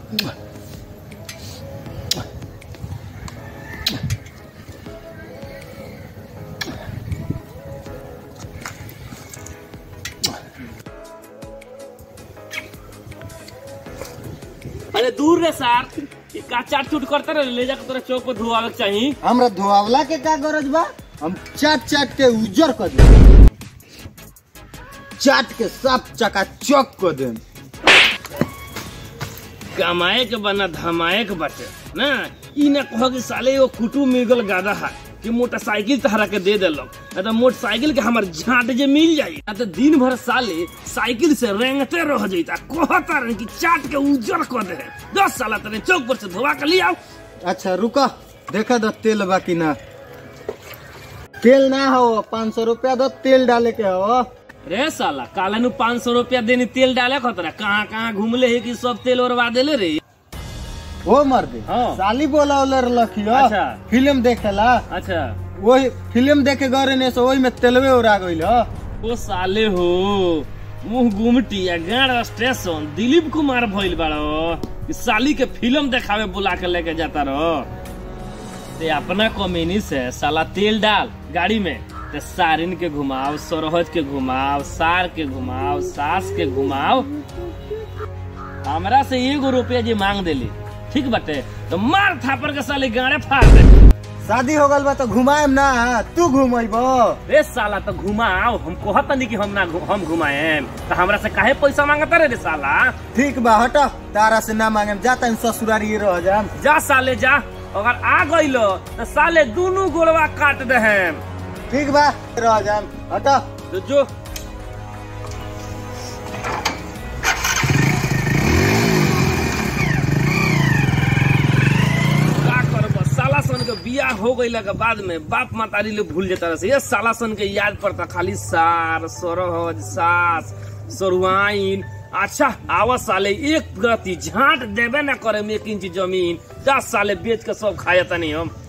अरे दूर रे सार ई का चाट चूट करते रहे ले जाकर तोरा चौक पर धुआवे के चाही हमरा धोआवला के का गरज बा हम चाट चाट के उजर कर दे चाट के साफ चका चक कर दे कमाए के बना धमाए के बटे ना ई ना कहो कि साले एगो कुटुम मिगल गादा है कि मोटरसाइकिल तहरा के दे देलक ना तो मोटरसाइकिल के हमर झाट जे मिल जाई ना तो दिन भर साले साइकिल से रेंगते रह जाइता कहता रहे कि चाट के उजर कर दे दस साल तने चौक पर से धोवा के ले आओ अच्छा रुका देखा दो तेल बा कि ना तेल ना हो पाँच सौ रुपया दो तेल डाले के हो रे साला काले नु पाँच सौ रुपया देनी तेल डाले खतरा कहाँ कहाँ घूमले है कि सब तेल ओरवा देले रे वो मर दे हाँ। साली बोला रखियो अच्छा। फिल्म देखेला अच्छा वही फिल्म देखे गए ने से वही में तेलवे उड़ा गइल हो ओ साले हो मुंह गुमटी या गाड़ स्टेशन दिलीप कुमार भइल बाड़ो कि साली के फिल्म देखावे बुला के लेके जाता रहो ते अपना कमीनी से साला तेल डाल गाड़ी में ते सारिन के घुमाओ सरोहज के घुमाओ सार के घुमाओ सास के घुमाओ हमरा से एगो रुपया जी मांग देली ठीक बाटे तो मार थापर के साली गाड़े फाड़ दे शादी हो गल बा तो घुमाएम ना तू घुमैबो रे साला तो घुमाओ हम कहत नहीं कि हम ना घु- हम घुमाएम तो हमरा से काहे पैसा मांगता रे रे साला ठीक बा हट तारा से ना मांगेम जाता ससुरारी रह जाम जा साले जा अगर आ गइलो तो साले दोनों गोड़वा काट दे हम ठीक बा रह जाम हट तो जो का करबो साला सन के बियाह हो गइला के बाद में बाप मातारी ले भूल जाता रहे ये साला सन के याद पड़ता खाली सार सरहज सास सरुआइन अच्छा आवा साले एक गति झांट देबे ना करे में एक इंच जमीन दस साले बेच के सब खाया तनी हम